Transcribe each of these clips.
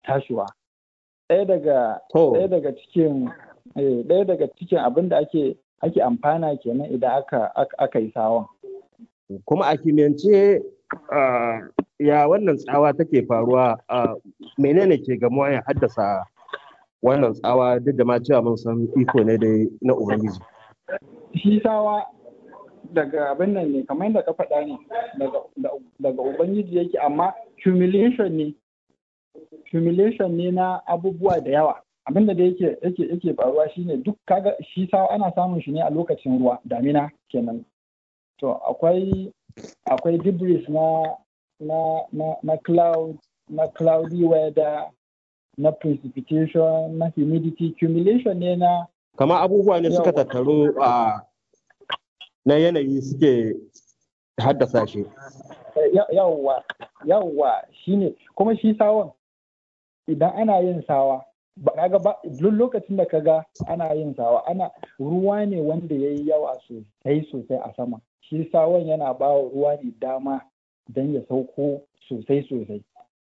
tashiwa ɗaya daga ɗaya daga cikin ɗaya daga cikin abin da ake ake amfana kenan idan aka aka yi sawan kuma a kimiyyance ya wannan tsawa take faruwa menene ke gamuwa ya haddasa wannan tsawa duk da ma cewa mun san iko ne dai na ubangiji shi tsawa daga abin nan ne kamar yadda ka faɗa ne daga ubangiji yake amma humiliation ne humiliation ne na abubuwa da yawa abin da yake yake yake faruwa shine duk kaga shi sawa ana samun shi ne a lokacin ruwa damina kenan to akwai akwai debris na na na na cloud na cloudy weather na precipitation na humidity accumulation ne na kama abubuwa ne suka tattaru a na yanayi suke haddasa shi yawwa yawwa shine kuma shi sawan idan ana yin sawa ba kaga ba duk lokacin da kaga ana yin sawa ana ruwa ne wanda yayi yawa sosai sosai a sama shi sawan yana ba ruwa ne dama don ya sauko sosai sosai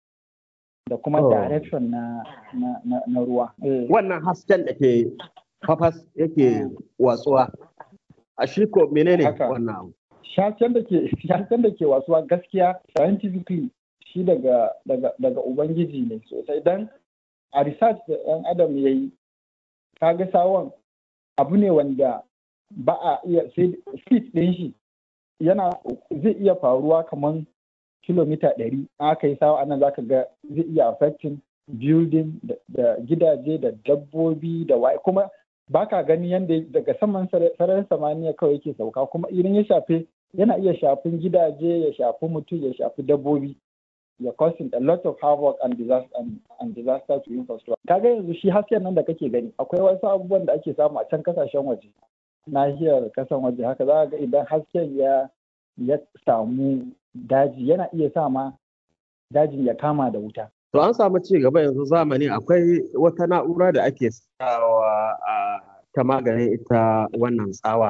da kuma direction na, na, na, na ruwa. Wannan hasken da ke fafas yake watsuwa a shi ko menene wannan abu? Hasken da ke hasken da ke watsuwa gaskiya scientifically shi daga daga daga ubangiji ne sosai dan a research da ɗan adam ya yi kaga sawon abu ne wanda ba a iya sai speed ɗin shi yana zai iya faruwa kamar kilomita ɗari aka yi sawa anan zaka ga zai iya affecting building da gidaje da dabbobi da waye kuma baka gani yadda daga saman sararin samaniya kawai yake sauka kuma idan ya shafe yana iya shafin gidaje ya shafi mutum ya shafi dabbobi ya causing a lot of havoc and disaster and, and disaster to infrastructure kaga yanzu shi hasken nan da kake gani akwai wasu abubuwan da ake samu a can kasashen waje nahiyar kasan waje haka za ga idan hasken ya ya samu daji yana iya sa ma dajin ya kama da wuta. To an samu ci gaba yanzu zamani akwai wata na'ura da ake sawa ta maganin ita wannan tsawa.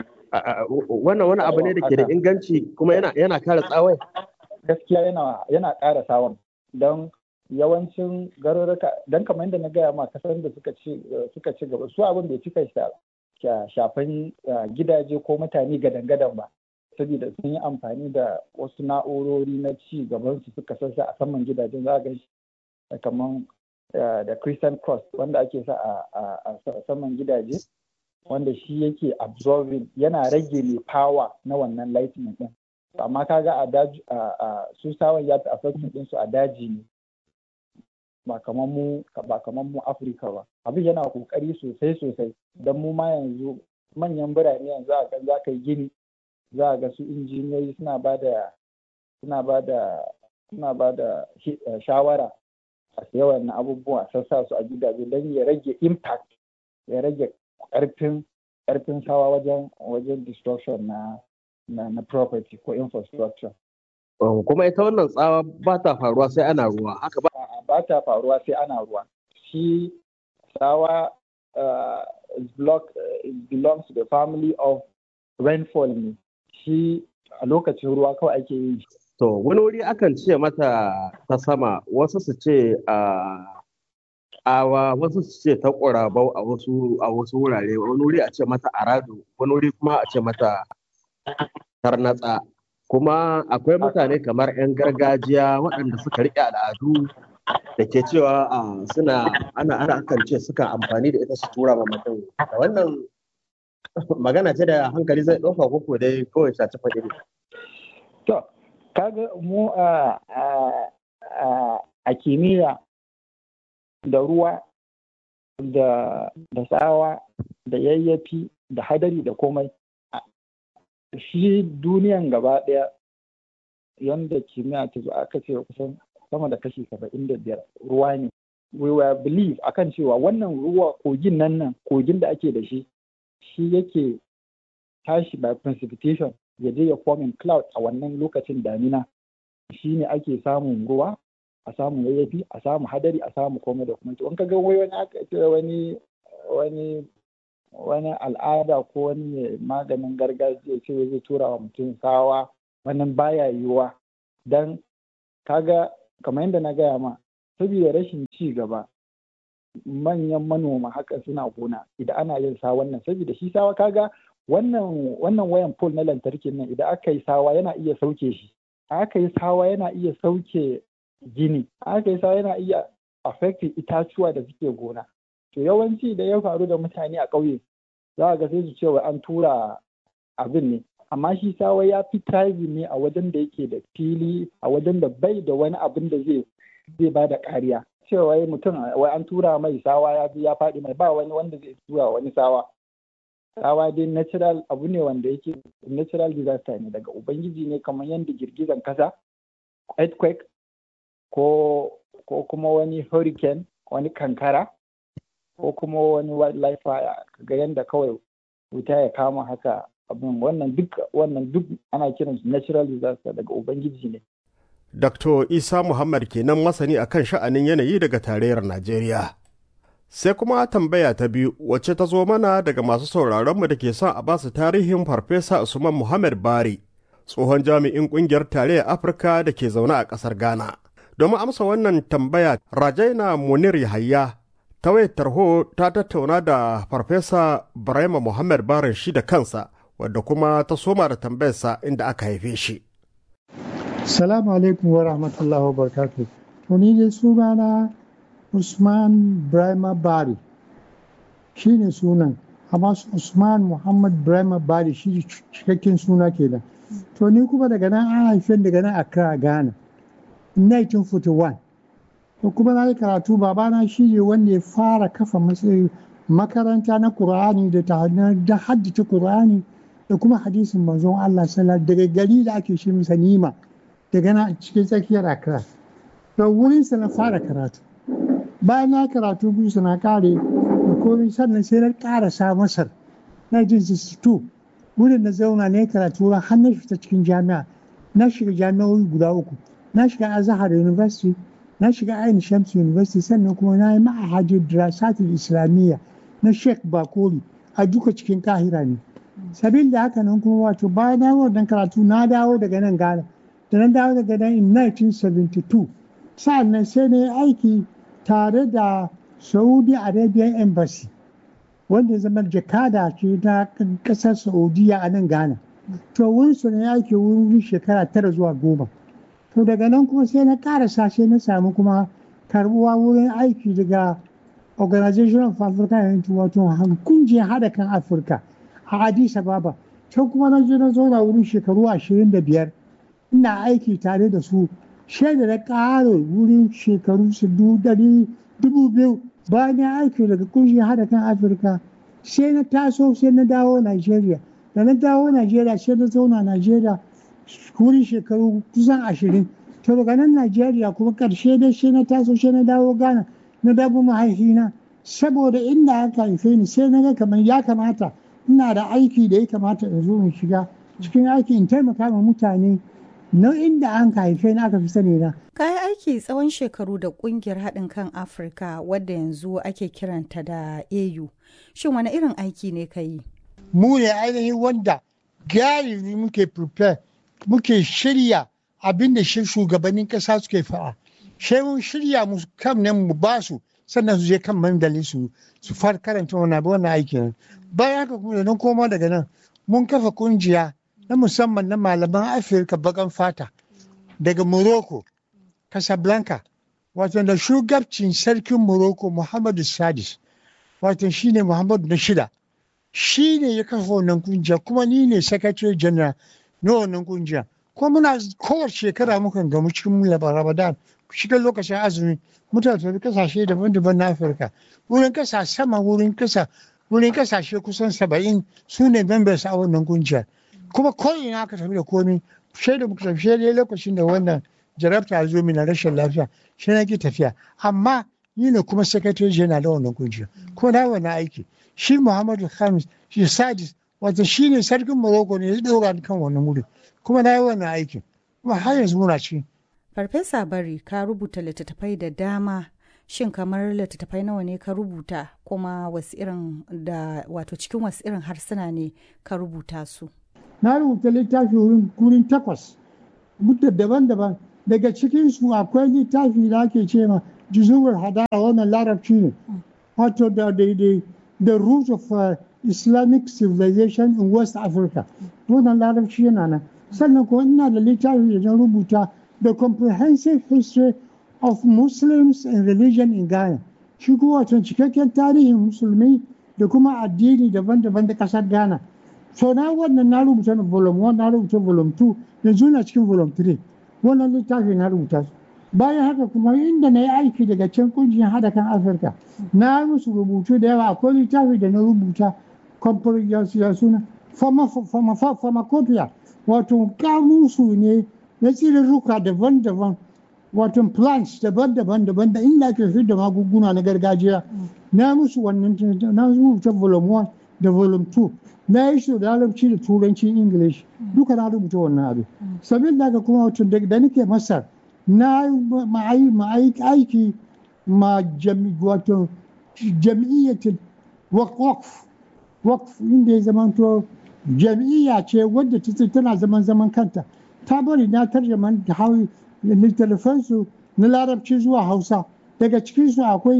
Wannan wani abu ne da ke da inganci kuma yana kare tsawai? Gaskiya yana yana ƙara sawan don yawancin garuruka don kamar yadda na gaya ma kasar da suka ci suka ci gaba su abin bai cika shafan gidaje ko mutane gadan-gadan ba. saboda sun yi amfani da wasu na'urori na ci gaban su suka sassa a saman gidajen za ga shi kamar da Christian Cross wanda ake sa a saman gidaje wanda shi yake absorbing yana rage mai power na wannan lightning din amma kaga a daji a su sawan ya fi affecting din su a daji ne ba kamar mu ba kamar mu Afirka ba abin yana kokari sosai sosai don mu ma yanzu manyan birane yanzu a kan za ka yi gini za a ga su injiniyoyi suna ba da suna ba da suna ba da shawara a yawan na abubuwa sassa su a gidaje don ya rage impact ya rage karfin karfin sawa wajen wajen destruction na na, na property ko infrastructure kuma ita wannan tsawa ba ta faruwa sai ana ruwa haka ba ba ta faruwa sai ana ruwa shi tsawa uh, block, uh, belongs to the family of rainfall ne shi a lokacin ruwa kawai ake yi. To, wani wuri akan ce mata ta sama, wasu su ce awa, wasu su ce ta ƙurabau a wasu a wasu wurare, wani wuri a ce mata arado, wani wuri kuma a ce mata tarnatsa. Kuma akwai mutane kamar 'yan gargajiya waɗanda suka riƙe al'adu da ke cewa suna ana ana akan ce suka amfani da ita su tura ma mutum. Da wannan magana ce da hankali zai ɗauka koko dai kawai shaci faɗi ne. To, kaga mu a kimiyya da ruwa da tsawa da yayyafi da hadari da komai shi duniyan gaba ɗaya yadda kimiyya ta zo aka ce kusan sama da kashi saba'in da biyar ruwa ne we were believe akan cewa wannan ruwa kogin nan nan kogin da ake da shi shi yake tashi by precipitation ya je ya forming cloud a wannan lokacin damina shi ne ake samun ruwa a samu yayyafi a samu hadari a samu komai da kuma in ka ga wai wani aka ce wani wani wani al'ada ko wani maganin gargajiya ce zai tura wa mutum sawa wannan baya yiwuwa dan kaga kamar yadda na gaya ma saboda rashin ci gaba manyan manoma haka suna gona idan ana yin sa wannan saboda shi sawa kaga wannan wannan wayan pole na lantarki nan idan aka yi sawa yana iya sauke shi aka yi sawa yana iya sauke gini aka yi sawa yana iya affecting itatuwa da suke gona to yawanci da ya faru da mutane a ƙauye za ga sai su ce wa an tura abin ne amma shi sawa ya fi thriving ne a wajen da yake da fili a wajen da bai da wani abin da zai zai ba da kariya cewa wai mutum wai an tura mai sawa ya ya faɗi mai ba wani wanda zai tura wani sawa sawa dai natural abu ne wanda yake natural disaster ne daga ubangiji ne kamar yadda girgizan kasa earthquake ko ko kuma wani hurricane wani kankara ko kuma wani wildlife fire ga yadda kawai wuta ya kama haka abin wannan duk wannan duk ana kiran natural disaster daga ubangiji ne Dr. Isa Muhammad kenan masani akan sha'anin yanayi daga tarayyar Najeriya. Sai kuma tambaya ta biyu wacce ta zo mana daga masu sauraronmu da ke son a basu tarihin Farfesa Usman Muhammad Bari, tsohon jami'in ƙungiyar tarayyar Afirka da ke zaune a ƙasar Ghana. Domin amsa wannan tambaya, Rajaina Munir Yahaya ta wayar tarho ta tattauna da Farfesa Barema Muhammad Barin shi da kansa, wadda kuma ta soma da tambayarsa inda aka haife shi. Salamu alaikum wa rahmatullahi wa barakatuh. To ni dai sunana Usman Brahma Bari shi ne sunan, amma Usman Muhammad Brahma Bari shi cikakken suna kenan. To ni kuma daga nan an haife daga nan Accra Ghana 1941. To kuma na yi karatu babana shi ne wanda ya fara kafa makaranta na Kur'ani da ta da haddace Kur'ani da kuma hadisin manzon Allah sallallahu daga gari da ake shi masa nima. daga na cikin tsakiyar Accra. To wurinsa na fara karatu. Bayan na karatu biyu na kare da komai sannan sai na karasa Masar 1962 wurin na zauna na karatu har na fita cikin jami'a na shiga jami'o'i guda uku na shiga Azhar University na shiga Ain Shams University sannan kuma na yi ma'ahajin Dirasatul Islamiyya na Sheikh Bakori a duka cikin Kahira ne. Sabin da haka nan kuma wato bayan na wannan karatu na dawo daga nan Ghana. da na dawo daga nan in 1972 sa'an nan sai na yi aiki tare da saudi arabian embassy wanda ya zama jakada ce na kasar saudiya a nan ghana to wurin su na aiki wurin shekara tara zuwa goma to daga nan kuma sai na karasa sai na samu kuma karbuwa wurin aiki daga organization of african unity wato kungiyar hada kan afirka a addis ababa can kuma na je na zauna wurin shekaru ashirin da biyar ina aiki tare da su shaida na ƙara wurin shekaru su dubu biyu bayan ya aiki daga kungiyar hada kan afirka sai na taso sai na dawo nigeria da na dawo nigeria sai na zauna nigeria wurin shekaru kusan ashirin to daga nan nigeria kuma karshe dai sai na taso sai na dawo ghana na dawo mahaifina saboda inda aka haife ni sai na ga kamar ya kamata ina da aiki da ya kamata in zo in shiga cikin aiki in taimaka ma mutane nau'in da an haife na aka fi sani na. Kayi aiki tsawon shekaru da kungiyar haɗin kan Afirka wadda yanzu ake kiranta da AU. Shin wani irin aiki ne ka yi? Mu ne ainihin wanda galibi muke prepare muke shirya abin da shugabannin ƙasa suke faɗa. Sai mun shirya mu kam nan mu ba su sannan su je kan mandali su su fara karanta wannan wannan aikin. Bayan haka kuma da nan koma daga nan mun kafa kungiya na musamman na malaman afirka bakan fata daga morocco casablanca wato da shugabcin sarkin morocco muhammadu sadis wato shine muhammadu na shida shi ne ya kafa wannan kungiya kuma ni ne secretary general na wannan kungiya kuma muna kowace shekara mukan gamu cikin ramadan cikin lokacin azumi mutane tafi kasashe daban-daban na afirka wurin kasa sama wurin kasa wurin kasashe kusan saba'in su ne members a wannan kungiyar kuma ko ina aka tafi da komi shaida muka tafi shaida lokacin da wannan jarabta zo na rashin lafiya shi na ki tafiya amma ni ne kuma secretary general da wannan kungiya ko na wannan aiki shi muhammadu khamis shi sadis wato shi ne sarkin morocco ne ya dora kan wannan wuri kuma na yi wannan aikin kuma har yanzu muna ci. farfesa bari ka rubuta littattafai da dama shin kamar littattafai nawa ne ka rubuta kuma wasu irin da wato cikin wasu irin harsuna ne ka rubuta su na rubuta littafi wurin takwas mutta daban-daban daga cikinsu akwai littafi da ake ce ma juzurul hadara wannan larabci ne wato da daidai the root of uh, islamic civilization in west africa wannan larabci yana nan sannan kuma ina da littafi da rubuta the comprehensive history of muslims and religion in ghana shi kuma wato cikakken tarihin musulmi da kuma addini daban-daban da kasar ghana so na wannan na rubuta na volume 1 na rubuta volume 2 yanzu na cikin volume 3 wannan littafi na rubuta su bayan haka kuma inda na yi aiki daga can kungiyar hada kan afirka na musu rubutu da yawa akwai littafi da na rubuta ya suna pharmacopoeia wato kamusu ne na tsirarruka daban-daban wato plants daban-daban daban da inda ake fi da magunguna na gargajiya na musu wannan na rubuta volume 1 da volume 2 na yi shi da larabci da turanci english duka na rubuta wannan abin sabin da kuma wato da nake masar na aiki ma wato jam'iyyatin wakf wakf inda ya zama to jam'iyya ce wadda ta tana zaman zaman kanta ta bari na tarjaman da hawi littattafansu na larabci zuwa hausa daga cikinsu akwai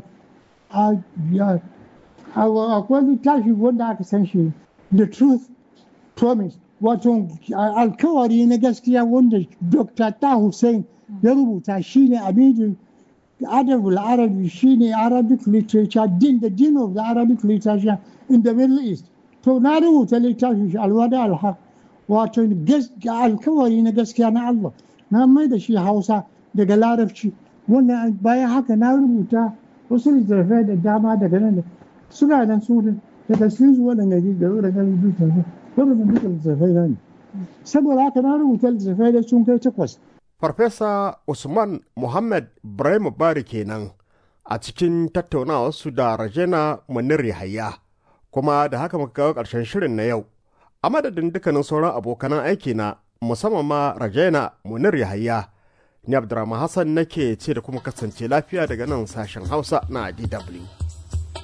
akwai littafi wanda aka san shi the truth promise wato alkawari na gaskiya wanda dr ta hussein ya rubuta shine abidin adabul arabi shine arabic literature din the din of the arabic literature in the middle east to na rubuta littafin shi alwada alhaq wato alkawari na gaskiya na allah na mai da shi hausa daga larabci wannan bayan haka na rubuta wasu littattafai da dama daga nan da suna nan su daga cikin su waɗanda da waɗanda littattafai waɗanda duka littattafai na ne saboda haka na rubuta littattafai da sun kai takwas Farfesa Usman Muhammad Ibrahim Bari kenan a cikin tattaunawarsu da Rajena Munir Yahaya kuma da haka muka kawo ƙarshen shirin na yau. A madadin dukkanin sauran abokanan aiki na musamman ma Rajena Munir Yahaya ni Abdurrahman Hassan nake ce da kuma kasance lafiya daga nan sashen Hausa na DW.